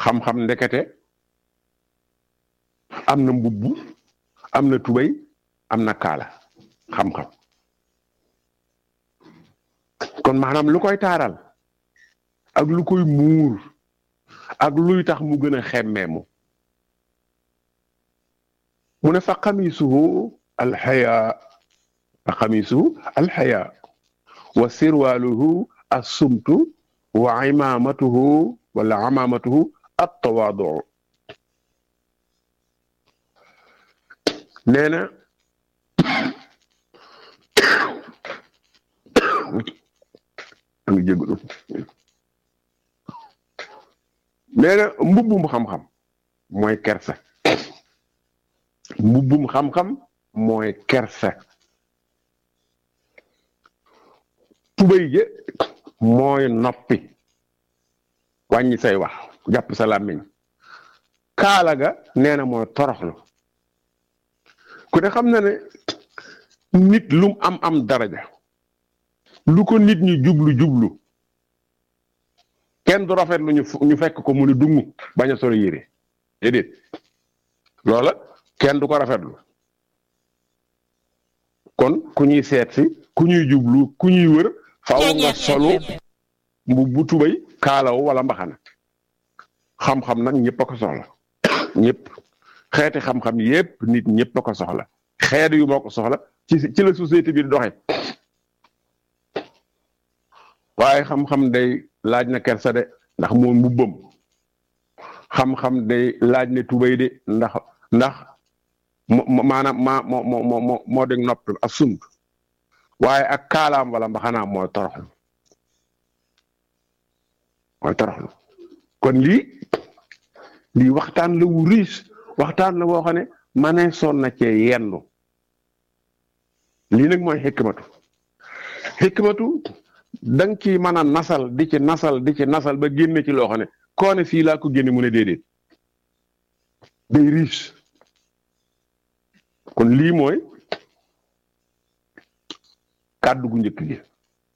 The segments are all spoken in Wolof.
xam-xam ndekete am na mbubbu am na tubay am na kaala xam-xam kon maanaam lu koy taaral ak lu koy muur ak luy tax mu gën a xemmeemu mu ne fa xamisuhu alxaya fa xamisuhu alxaya wa sirwaaluhu assumtu wa imaamatuhu wala amaamatuhu attawaadu nee na a ngi jégalu nee na mbubbum xam-xam mooy kersa mbubbum xam-xam mooy kersa tubéy je mooy noppi wàññi say wax jàpp sa làmmiñ kaala ga nee na mooy toroxlu ku ne xam na ne nit lum am am daraja lu ko nit ñi jublu jublu kenn du rafet lu ñu fekk ko mu ne dungu bañ a solo yére déedéet loola kenn du ko rafetlu kon ku ñuy seet si ku ñuy jublu ku ñuy wër faaw nga solu mbu bu tubay kaalaw wala mbaxana xam-xam nag ñëpp a ko soxla ñëpp xeeti xam-xam yépp nit ñëpp a ko soxla xeet yu moo ko soxla ci ci la société bi di doxe waaye xam-xam day laaj na kersa de ndax moo mbubbam xam-xam day laaj ne tubay de ndax ndax maanaam maa moo moo moo moo dégg nopp ak sumb waaye ak kaalaam wala mbaxanaam mooy toroxlu mooy toroxlu kon lii lii waxtaan la wu riche waxtaan la woo xam ne ma ne soon na cee yendu lii nag mooy xikmatu xikmatu da nga ci mën a nasal di ci nasal di ci nasal ba génne ci loo xam ne koo ne fii laa ko génne mu ne déedéet day riche kon lii mooy kàddu gu njëkk gi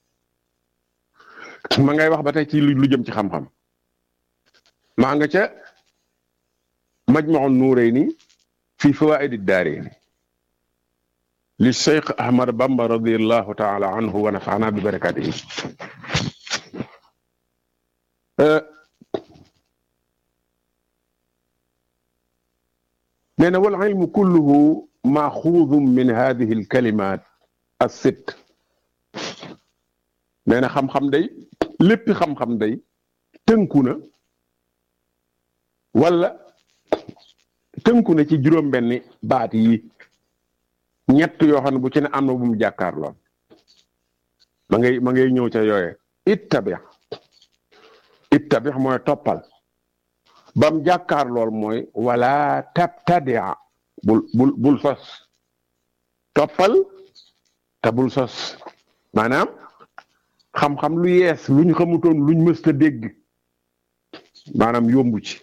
ma ngay wax ba tey ci lu jëm ci xam-xam maa nga ca majmaun nuurayni fi fawaidi daarayni li cheikh ahmad bamba radiallahu taala anhu wa nafaana bi barakatihi nee na wal ilmu kulluhu maaxuudum min hadihi alkalimat as-sitt nee na xam-xam day léppi xam-xam day tënku na wala tënku na ci juróom-benni baat yi ñett yoo xam ne bu ci ne am na bu mu jàkkaarloon ma ngay ma ngay ñëw ca yooye ittabix ittabix mooy toppal bam jàkkaar lool mooy wala tabtadia bul bul bul sos toppal te bul sos maanaam xam-xam lu yees luñ xamutoon luñ mësta dégg maanaam yombu ci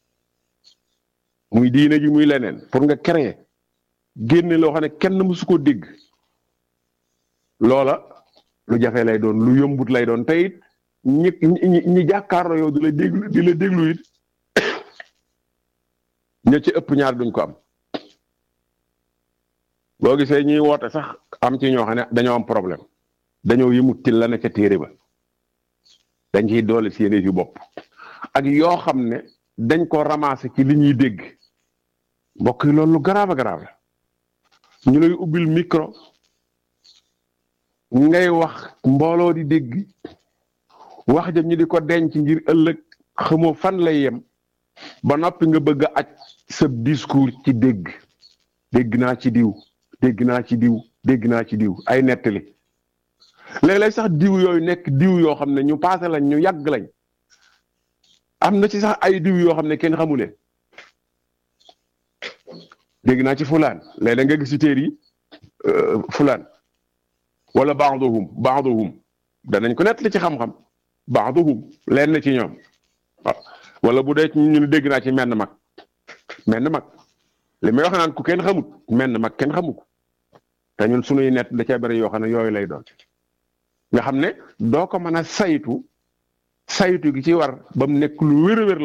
muy diine ji muy leneen pour nga créer génne loo xam ne kenn mësu ko dégg loola lu jafe lay doon lu yombut lay doon te it ñi ñi ñi jàkkaarloo yow di la déglu di la déglu it ña ci ëpp ñaar duñ ko am boo gisee ñuy woote sax am ci ñoo xam ne dañoo am problème dañoo yëmut ci la ne ca téere ba dañ ciy doole seen yu bopp ak yoo xam ne dañ ko ramasser ci li ñuy dégg mbokk yi loolu lu grave grave la ñu lay ubbil micro ngay wax mbooloo di dégg wax ja ñu di ko denc ngir ëllëg xamoo fan lay yem ba noppi nga bëgg a aj sa discours ci dégg dégg naa ci diw dégg naa ci diw dégg naa ci diw ay nettali léeg-léeg sax diw yooyu nekk diw yoo xam ne ñu paase lañ ñu yàgg lañ am na ci sax ay diw yoo xam ne kenn xamu leen dégg naa ci fulaan léeg-léeg nga gis ci téer yi fulaan wala baaduhum baaduhum danañ ko nettali ci xam-xam baaduhum leen na ci ñoom waaw wala bu dee ñu ne dégg naa ci menn mag menn mag li may wax naan ku kenn xamut menn mag kenn xamu ko te ñun sunuy nett da cee bari yoo xam ne yooyu lay doon nga xam ne doo ko mën a saytu saytu gi ci war ba mu nekk lu wér-wér